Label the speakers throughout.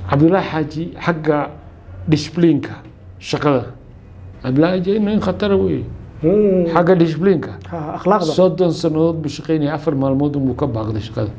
Speaker 1: cabdullaahi xaaji xagga disbliinka shaqada cabdullaahi xaaji nin khatara wey
Speaker 2: Mm.
Speaker 1: xagga disbliinka
Speaker 2: Ha, akhlaaqda
Speaker 1: soddon sannadood buu shaqaynaya afar maalmood unbuu ka baaqday shaqada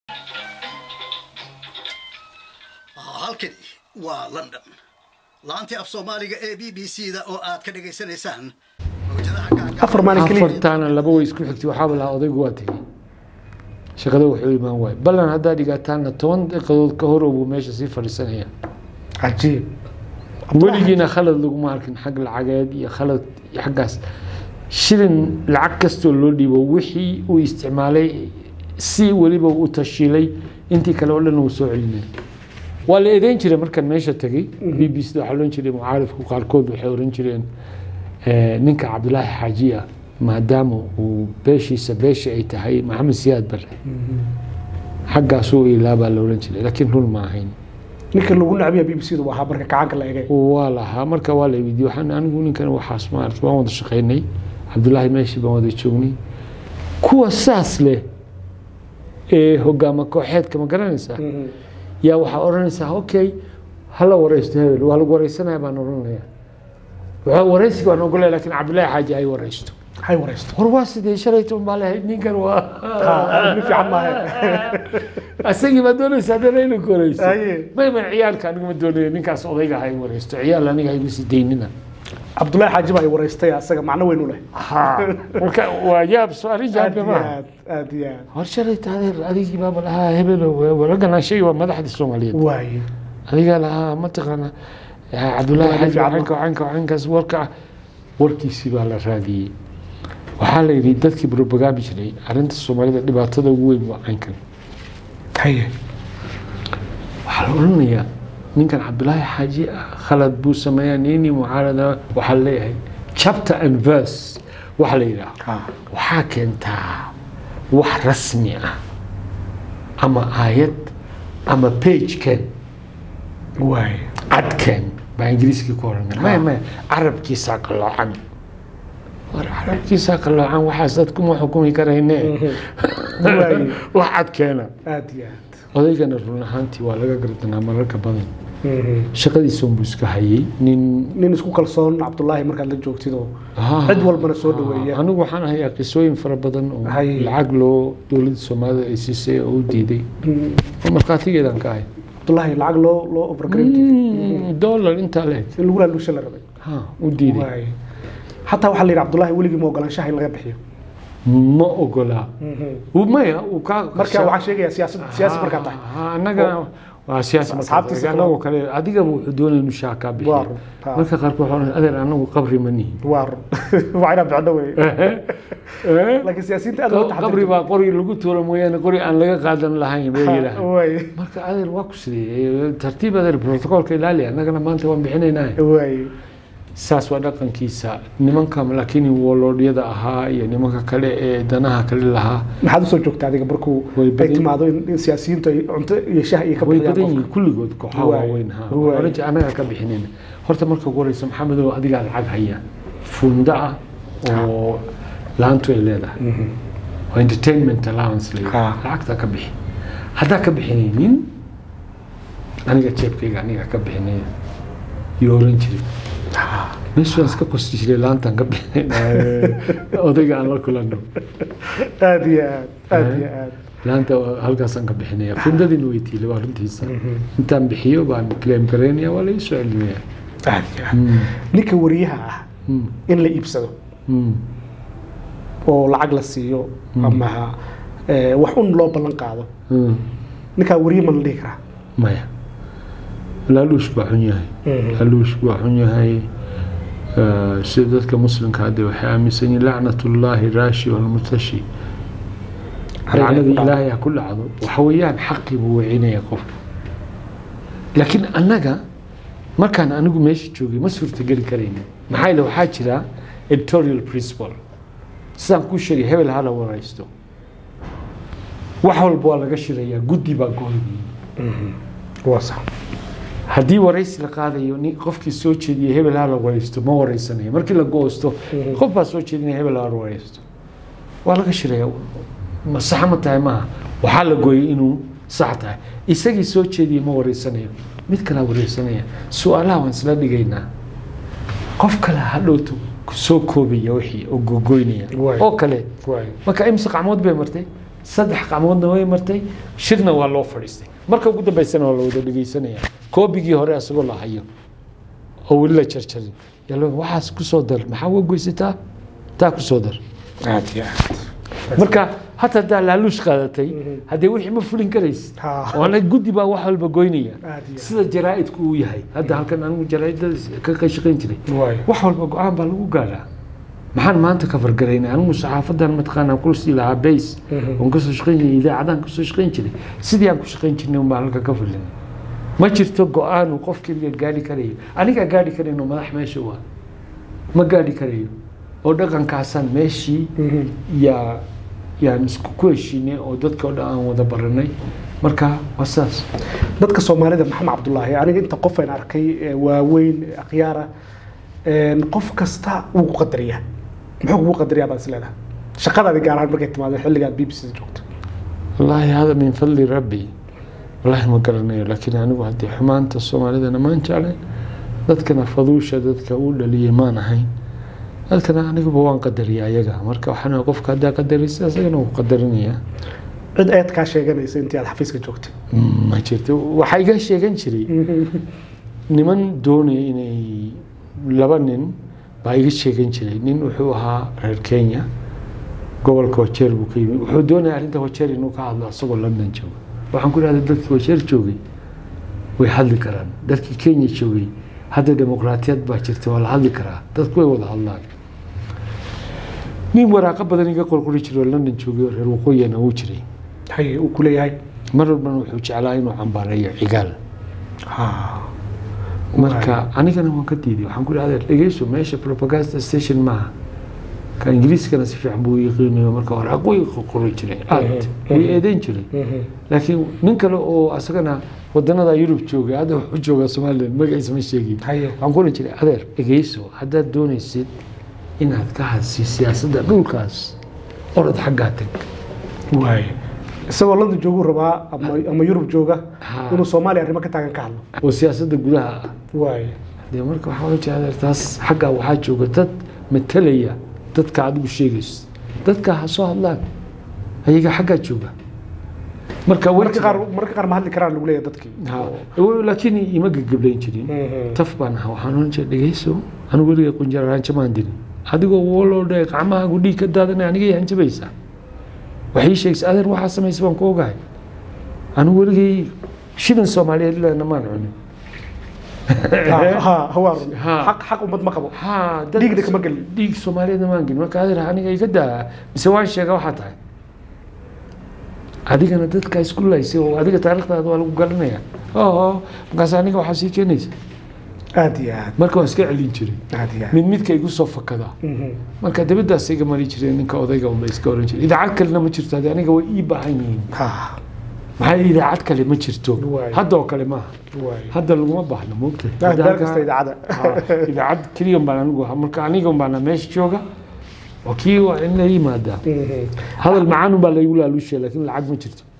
Speaker 3: halkani waa london laantii af soomaaliga ee b b c da oo aad ka dhagaysanaysaan mawjadaha gaagaaban
Speaker 2: afar maalin keliya
Speaker 1: afartaana laba way isku xigtay waxaaba lahaa odaygu waa tegey shaqada wuxuu imaan waay ballan haddaa dhigataana toban daqiiqadood ka hor buu meesha sii fadhiisanaya
Speaker 2: cajiib
Speaker 1: weligiina khalad laguma arkin xag lacageed iyo khalad iyo xaggaas shilin lacag kastoo loo dhiibo wixii uu isticmaalay si weliba u tashiilay intii kale oo dhan uu soo celinay waa la eedeyn jiray markaan meesha tegay b b c da waxaa ohan jiray mucaaridku qaarkood waxay oran jireen eh, ninka cabdulaahi xaaji ah maadaama uu beeshiisa beesha ay tahay maxamed siyaad bare xaggaasuu ilaabaa la oran jiray laakiin run ma ahayn
Speaker 2: ninka lagu nacbiya b b c da waa ahaa marka gacanka la egay
Speaker 1: waa lahaa marka waa la weydiiyey waxaan anigu ninkan waxaas maarata waan wada shaqaynay cabdullaahi meeshii baan wada joognay kuwa saas leh ee hogaama kooxeedka ma garanaysaa yaa waxaa odhanaysaa okay hala wareysto hebel waa lagu wareysanaya baan odhanaya waxaa wareysiga waan ogolaya laakiin cabdullaahi xaaji ay wareysto
Speaker 2: hay wareysto
Speaker 1: war waa sidee shalayto baa lahayd ninkan waa
Speaker 2: Ha, nin fiican maahe
Speaker 1: asagii baa doonaysa haddana inuu ku wareysto
Speaker 2: Aye.
Speaker 1: may may ciyaalka anigu ma doonayo ninkaas odayga ha i wareysto ciyaal aniga ha igu sii daynina
Speaker 2: cabdullaahi xaaji baa ay wareystay asaga macno weyn u leh
Speaker 1: ها marka waa yaab su-aali
Speaker 2: aad
Speaker 1: jaabka
Speaker 2: iyo
Speaker 1: maaha
Speaker 2: aad aad iyo aad
Speaker 1: hor shalay taadeer adigii baaba lahaa hebel raggan shay waa madaxda soomaaliyeed
Speaker 2: waaye
Speaker 1: adigaa lahaa mataqaana cabdullaahi
Speaker 2: Cabdullaahi
Speaker 1: xaji
Speaker 2: fiican
Speaker 1: waxanka waxanka waxankaas warka warkiisii baa la raadiyey waxaa la yidhi dadkii propagaami jiray arrinta soomaalida dhibaatada ugu weyn waa caynkan
Speaker 2: haye
Speaker 1: waxaa la odhanayaa ninkan cabdullaahi xaaji ah khalad buu sameeyaa nini mucaarada waxaa la leeyahay chapter and verse waxaa la yidhaha
Speaker 2: Ha.
Speaker 1: waxaa keentaa wax rasmi ah ama aayad ama page keen
Speaker 2: waaye
Speaker 1: cadkeen baa ingiriiskii ku oranay maya maya carabkiisaa qalloocan war carabkiisaa qalloocan waxaas dad kuma xukumi karayne
Speaker 2: Waaye.
Speaker 1: wax cadkeena
Speaker 2: aad iyo aad
Speaker 1: odaygana run ahaantii waa laga gardanaa mararka badan
Speaker 2: Mhm.
Speaker 1: shaqadiisa unbuu iska hayay nin
Speaker 2: nin isku kalsoon cabdullaahi markaad la joogtid oo
Speaker 1: Ah,
Speaker 2: cid walbana soo dhaweeya
Speaker 1: anigu waxaan hayaa qisooyin fara badan oo
Speaker 2: Hay.
Speaker 1: lacag loo dowladda soomaalida ay siisay oo u diiday
Speaker 2: Mm,
Speaker 1: oo markhaatigeedaan ka ahay
Speaker 2: cabdullaahi lacag loo loo overgrade
Speaker 1: Mm, dollar intaa leeg
Speaker 2: si lagu laalusha la rabay
Speaker 1: ha u diiday
Speaker 2: waaye xataa waxaa la yidhi cabdullaahi weligii ma ogolaanshaha in laga bixiyo
Speaker 1: ma ogolaa Uu- maya uu ka
Speaker 2: marka waxaan sheegayaa siyaasad siyaasi markaa tahay
Speaker 1: Ah, annagana waa siyaasi markaa
Speaker 2: Asxaabtiisa
Speaker 1: tahay. anagoo kale adigaba wuxuu doonaya inuu shaha kaa
Speaker 2: Waa
Speaker 1: bixiyo
Speaker 2: run. Ha.
Speaker 1: marka qaarkood waxaa odhanaya, adeer anagu qabri ma nihin
Speaker 2: waa run waa inaa bixino wey laakiin siyaasiyiinta aad loo
Speaker 1: qabri baa qori lagu tuuro mooyaane qori aan laga qaadan lahayn bay yidhaah
Speaker 2: waaye
Speaker 1: marka adeer waa ku sidee tartiib adeer protocolka ilaali annagana maanta waan bixinaynaa
Speaker 2: waaye
Speaker 1: saas waa dhaqankiisa nimanka laakiin woloodhyada ahaa iyo nimanka kale ee danaha kale lahaa
Speaker 2: maxaad usoo joogta adiga markuu
Speaker 1: Way
Speaker 2: ay
Speaker 1: badan-
Speaker 2: timaado in in siyaasiyiintu ay cunto iyo shah iyo ka
Speaker 1: way
Speaker 2: bixiyaan
Speaker 1: badan
Speaker 2: qofka
Speaker 1: yihiin kulligood kooxaha
Speaker 2: Waay.
Speaker 1: waaweyn ha
Speaker 2: Waay.
Speaker 1: oranji annaga ka bixinayna horta marka ugu horeysa maxamedow adigaa lacag haya funda ah oo laantu ay leedahay oo entertainment allowance la yidhaahdo.
Speaker 2: Ha.
Speaker 1: lacagta ka bixi haddaa ka bixinaynin aniga jeebkayga aniga ka bixinaya iyo oran jiray meeshu waan iska kosti jiray laantaan ka bixinayna odayga aan la kulanno
Speaker 2: aad iyo aad aad iyo aad
Speaker 1: laanta halkaasaan ka bixinaya fundadiina way tiilay waa runtiisa intaan bixiyo baan claim garaynaya waa la ii soo celinaya
Speaker 2: aad iyo aad ninka wariyaha ah
Speaker 1: Mm,
Speaker 2: in la iibsado
Speaker 1: mm,
Speaker 2: oo lacag la siiyo ama eh, wax un loo ballan qaado
Speaker 1: mm.
Speaker 2: ninkaa wariye ma la dhihi karaa
Speaker 1: maya laaluushku waa xun yahay
Speaker 2: Mhm.
Speaker 1: laaluushku waa xun yahay Eh, sida dadka muslimka hadde waxay aaminsan yihiin lacnatullaahi raashi walmurtashi lacnada ilaahay ha ku dhacdo waxa weeyaan xaqii buu wecinaya qofka laakiin annaga markaan anigu meesha joogay ma suurtageli karayna maxaa yeele waxaa jira editorial principle sidaan kuu sheegay hebel hala waraysto wax walba waa laga shirayaa guddi baa gooyay
Speaker 2: waa sax
Speaker 1: haddii waraysi la qaadayo nin qofkii soo jeediyay hebel ha la waraysto ma waraysanayo markii la goosto qof baa soo jeedinaya hebel ha la waraysto waa laga shiraya ma sax ma tahay maaha waxaa la gooyay inuu sax tahay isagii soo jeediyey ma wareysanayo mid kalaa wareersanaya su-aalaha waan isla dhigaynaa qof kale hadhowto soo koobaya wixii oo gogoynaya
Speaker 2: Waay.
Speaker 1: oo kale
Speaker 2: waay
Speaker 1: marka imse qacmood bay martay saddex qacmoodna way martay shirna waa loo fadhiistay marka ugu dambaysana waa la wada dhegeysanaya koobigii hore asagoo la hayo oo weli la jarjarin yaa loo waxaas ku soo dar maxaa uga goysataa taa ku soo dar
Speaker 2: aad iyo aad
Speaker 1: marka hata haddaa laaluush qaadatay haddee wixii ma fulin karaysid
Speaker 2: Ha.
Speaker 1: waana guddi baa wax walba goynaya
Speaker 2: aad iyo
Speaker 1: sida jaraa'idku uu yahay hadda halkan anigu jaraa'idada ka ka shaqayn jiray
Speaker 2: waay
Speaker 1: wax walba go-aan baa lagu gaadhaa maxaan maanta ka fargaraynay anigu saxaafadan mataqaanaa kursi lahaa bays oon kasoo shaqayn jiray idaacadaan kasoo shaqayn jiray sidii aan ku shaqayn jirnay un baan halka ka fulinay ma jirto go-aan uu qof keliya gaadhi karayo anigaa gaadhi karayno madax meesha waa ma gaadhi karayo oo dhaqankaasaan meeshii yaa yaan isku ku heshiinay oo dadka oo dhan aan wada baranay marka waa saas
Speaker 2: dadka soomaalida maxamed cabdulaahi aniga inta qof aan arkay ee waaweyn ee akhyaara een, qof kasta wuu ku qadariyaa muxuu kugu qadariyaa baad is leedahay shaqadaadi gaar ahaan markay timaado xilligaad b b c joogto
Speaker 1: wallaahi hada min fadli rabbi wallaahi ma garanayo laakiin anigu haddii xumaanta soomaalidana maan jeclayn dadkana faduusha dadka uu dhaliyay maan ahayn dadkana aniguba waan qadariya ayaga marka waxaan qofka haddaa qadarisa isagana wuu qadarinayaa
Speaker 2: cid eed kaa sheeganaysa intii aad xafiiska joogtay
Speaker 1: ma jirto waxaa iga sheegan jiray niman doonaya inay laba nin baa iga sheegan jiray nin wuxuu ahaa reer kenya gobolka wajeer buu ka yimid wuxuu doonaya arrinta wajeer inuu ka hadlo asagoo london jooga waxaan ku idhahda dadkii wajeer joogay way hadli karaan dadkii kenya joogay hadda dimuqraatiyad baa jirta waa la hadli karaa dadku way wada hadlaan nin waraaqo badan iga qorqori jiray oo london joogay oo reer waqooyina wuu jiray
Speaker 2: hay uu ku leeyahay
Speaker 1: mar walbana wuxuu jeclaa inuu cambaareeyo cigaal
Speaker 2: Ha.
Speaker 1: marka anigana waan ka diiday waxaan ku idhahda dhegeyso meesha propaganda station maaha ka ingiriiskana si fiican buu u yaqiinayo marka waraaqo way qoran jiray aad way eedeyn jiray
Speaker 2: Mhm.
Speaker 1: laakiin nin kale oo asagana wadanada yurub joogay hadda wuxuu joogaa somalilan magaciisa ma sheegin
Speaker 2: haye
Speaker 1: waxaan ku oran jiray adeer dhegeyso haddaad doonaysid inaad ka hadsi siyaasadda dhulkaas orod xaggaa tag
Speaker 2: waay isagoo london jooguu rabaa ama ama yurub jooga
Speaker 1: Ha.
Speaker 2: inuu soomaaliya arrimo ka taagan ka hadlo
Speaker 1: oo siyaasadda gudaha ah
Speaker 2: waay
Speaker 1: dee marka waxaa oran jiray adeer taas xaggaa waxaa jooga dad matalaya dadka adigu sheegayso dadka ha soo hadlaan ayaga xaggaa jooga marka
Speaker 2: marka qaar marka qaar ma hadli karaan lagu leeyahay dadkii
Speaker 1: Ha, laakiin ima gegablayn jirin
Speaker 2: Mhm.
Speaker 1: taf baan ahaa waxaan oran jiray dhegeyso anigu weliga qunjar hanjamaan dirin adigoo waloodhe gacmahaagu dhiig ka daadanay anigay hanjabaysaa waxay ii sheegaysa adeer waxaa samaysa baan ku ogahay anigu weligay shilin soomaaliyeed ilaa maan cunin
Speaker 2: Ha, ha, ha, waa run.
Speaker 1: Ha.
Speaker 2: xaq xaq ummad ma qabo
Speaker 1: ha dad-
Speaker 2: Dhiigna kama gelin.
Speaker 1: dhiig soomaaliyeedna maan gelin marka adeer aniga iga daa mise waan sheega waxaa tahay adigana dadka isku laysay oo adiga taariikhdaada waa lagu garanayaa oo markaas aniga waxaa sii keenaysa
Speaker 2: aad iyo aad
Speaker 1: marka waan iska celin jiray
Speaker 2: aad iyo aad
Speaker 1: mid midka igu soo fakadaa
Speaker 2: Mhm.
Speaker 1: marka dabadaas iga mari jireen ninka odayga unba iska oran jiray idaacad kalena ma jirto hadde aniga way ii baahan yihiin
Speaker 2: ha
Speaker 1: maxaa yeele idaacad kale ma jirto
Speaker 2: Waay.
Speaker 1: hadda oo kale maaha
Speaker 2: waay
Speaker 1: hadda laguma baahno moogta
Speaker 2: aad meel kasta idaacada
Speaker 1: idaacad keliya baan anigu ahaa marka aniga baana meesha jooga oo kii waa in la yimaadaa
Speaker 2: Mhm.
Speaker 1: hadal macaan baa laygu laaluushay laakiin lacag ma jirto